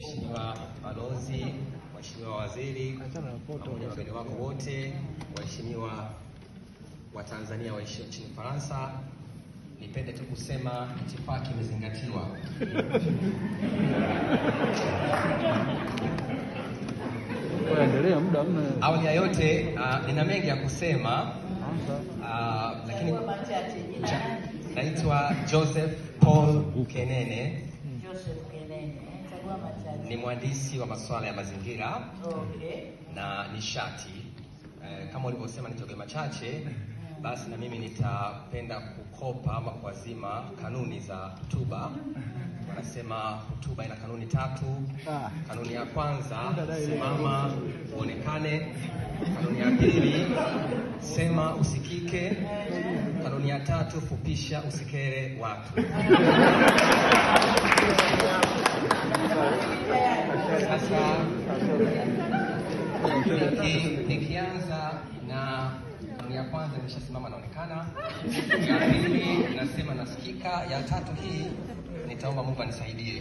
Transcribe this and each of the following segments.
Mheshimiwa Balozi, Mheshimiwa Waziri, pamoja na wageni wako wote, waheshimiwa wa Tanzania waishio nchini Ufaransa, nipende tu kusema itifaki imezingatiwa. Endelea, muda hamna. Awali ya yote, uh, nina mengi ya kusema Anza. uh, lakini machache jina cha- nani? naitwa Joseph Paul Kenene, Joseph Kelene. eh, Chagua machache. ni mhandisi wa masuala ya mazingira Okay. na nishati. Eh, kama ulivyosema nitoke machache, basi na mimi nitapenda kukopa ama kuazima kanuni za hotuba. Wanasema hotuba ina kanuni tatu. Ah. Kanuni ya kwanza, simama uonekane. Kanuni ya pili, sema usikike. Kanuni ya tatu, fupisha usikere watu. Sasa Niki- nikianza na kanuni ya kwanza nimeshasimama naonekana, ya pili nasema nasikika, ya tatu hii nitaomba Mungu anisaidie.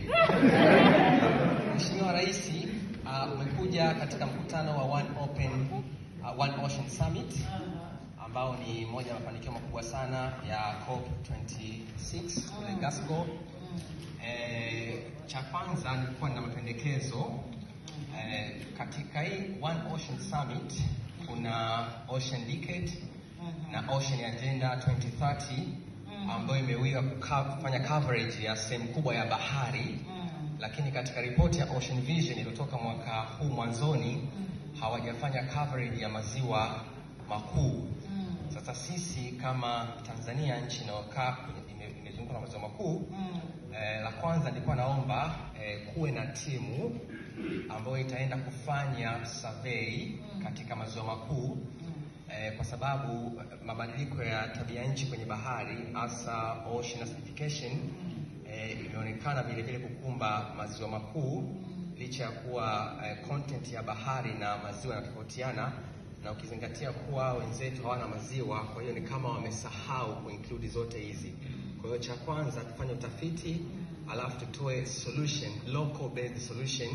Mheshimiwa Rais, uh, umekuja katika mkutano wa One Open, uh, One Ocean Summit ambao ni moja ya mafanikio makubwa sana ya COP26 kule Glasgow. Eh, cha kwanza nilikuwa na mapendekezo eh, katika hii One Ocean Summit kuna Ocean Decade na Ocean Agenda 2030 ambayo imewiwa kuka- kufanya coverage ya sehemu kubwa ya bahari, lakini katika ripoti ya Ocean Vision iliyotoka mwaka huu mwanzoni hawajafanya coverage ya maziwa makuu. Sasa sisi kama Tanzania, nchi inayokaa kwenye- ime- imezungukwa na maziwa makuu eh, la kwanza nilikuwa naomba eh, kuwe na timu ambayo itaenda kufanya survey katika maziwa makuu eh, kwa sababu eh, mabadiliko ya tabia nchi kwenye bahari hasa ocean acidification eh, imeonekana vile vile kukumba maziwa makuu licha ya kuwa eh, content ya bahari na maziwa yanatofautiana na ukizingatia kuwa wenzetu hawana maziwa, kwa hiyo ni kama wamesahau kuinclude zote hizi. Kwa hiyo cha kwanza tufanye utafiti, alafu tutoe solution, local based solution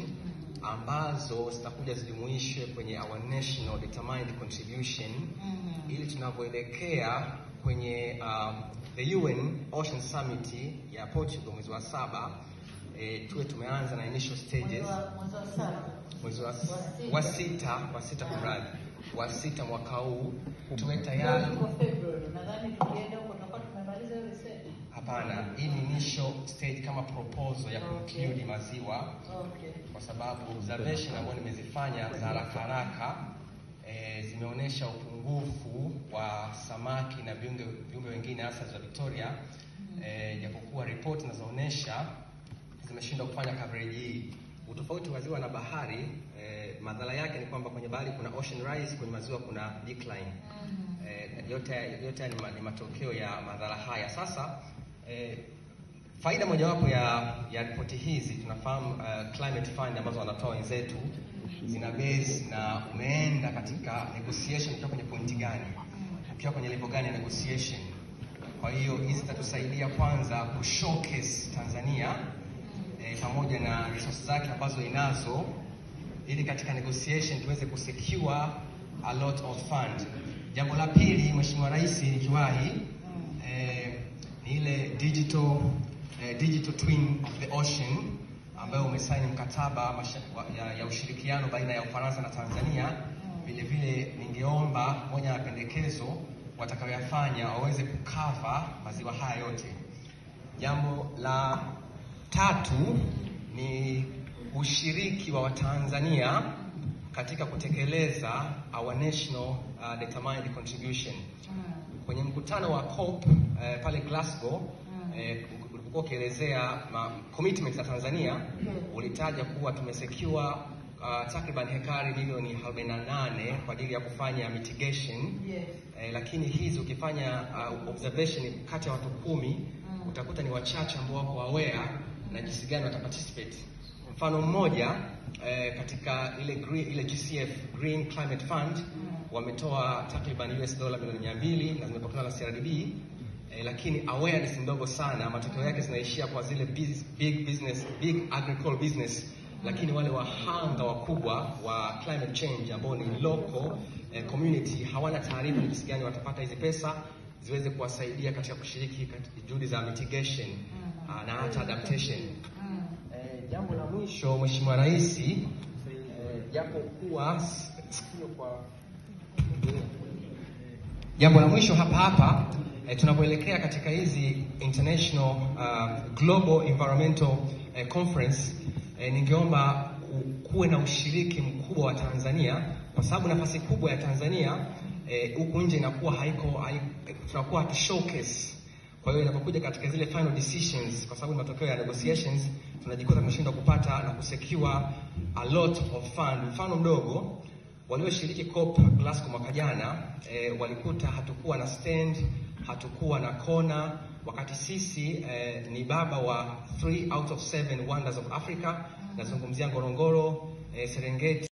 ambazo zitakuja zijumuishwe kwenye our national determined contribution ili tunavyoelekea kwenye um, the UN Ocean Summit ya Portugal mwezi wa saba eh, tuwe tumeanza na initial stages Mwezi wa- mwezi wa saba. mwezi wa, Wa sita. wa sita wa sita kumradhi wa sita mwaka huu tuwe Leo tayari. tuko February. Nadhani tukienda huko tutakuwa tumemaliza hiyo research. Hapana, hii ni initial stage kama proposal ya conclude maziwa, Okay. kwa sababu observation ambayo nimezifanya za haraka haraka eh, zimeonyesha upungufu wa samaki na viumbe viumbe wengine hasa za Victoria eh, japokuwa ripoti zinazoonyesha zimeshindwa kufanya coverage hii. Utofauti wa ziwa na bahari eh, madhara yake ni kwamba kwenye bahari kuna ocean rise, kwenye maziwa kuna decline. Eh, yote yote haya ni, ma, ni matokeo ya madhara haya. Sasa eh, faida mojawapo ya ya ripoti hizi tunafahamu uh, climate fund ambazo wanatoa wenzetu zina base na umeenda katika negotiation ukiwa kwenye pointi gani, ukiwa kwenye level gani ya negotiation. Kwa hiyo hizi zitatusaidia kwanza ku showcase Tanzania eh, pamoja na resources zake ambazo inazo ili katika negotiation tuweze kusecure a lot of fund. Jambo la pili, Mheshimiwa Rais, nikiwahi eh, ni ile digital eh, digital twin of the ocean ambayo umesaini mkataba masha- wa- ya, ya ushirikiano baina ya Ufaransa na Tanzania. Vile vile ningeomba moja ya mapendekezo watakayoyafanya waweze kukava maziwa haya yote. Jambo la tatu ni ushiriki wa Watanzania katika kutekeleza our national uh, determined contribution. Kwenye mkutano wa COP eh, pale Glasgow eh, ulipokuwa ukielezea ma- commitment za Tanzania ulitaja kuwa tumesecure uh, takriban hekari milioni 48 kwa ajili ya kufanya mitigation Yes. eh, lakini hizi ukifanya uh, observation kati ya watu kumi utakuta ni wachache ambao wako aware na jinsi gani wata participate. Mfano mmoja eh, katika ile green, ile GCF Green Climate Fund wametoa takriban US dola milioni mia mbili na zimepokelewa na CRDB eh, lakini awareness ndogo sana. Matokeo yake zinaishia kwa zile big, big business, big agricultural business lakini wale wahanga wakubwa wa climate change ambao ni local eh, community hawana taarifa ni jinsi gani watapata hizi pesa ziweze kuwasaidia katika kushiriki katika juhudi za mitigation ah, na hata adaptation. Eh, jambo la mwisho Mheshimiwa Rais, eh, japo kuwa s- sikio kwa Jambo la mwisho hapa hapa eh, tunapoelekea katika hizi international uh, global environmental eh, conference eh, ningeomba ku- kuwe na ushiriki mkubwa wa Tanzania kwa sababu nafasi kubwa ya Tanzania eh, huku nje inakuwa haiko, haiko tunakuwa hatu showcase kwa hiyo inapokuja katika zile final decisions, kwa sababu ni matokeo ya negotiations, tunajikuta tumeshindwa kupata na kusecure a lot of fund. Mfano mdogo, walioshiriki COP Glasgow mwaka jana eh, walikuta hatukuwa na stand, hatukuwa na kona, wakati sisi eh, ni baba wa three out of seven wonders of Africa. Nazungumzia Ngorongoro, eh, Serengeti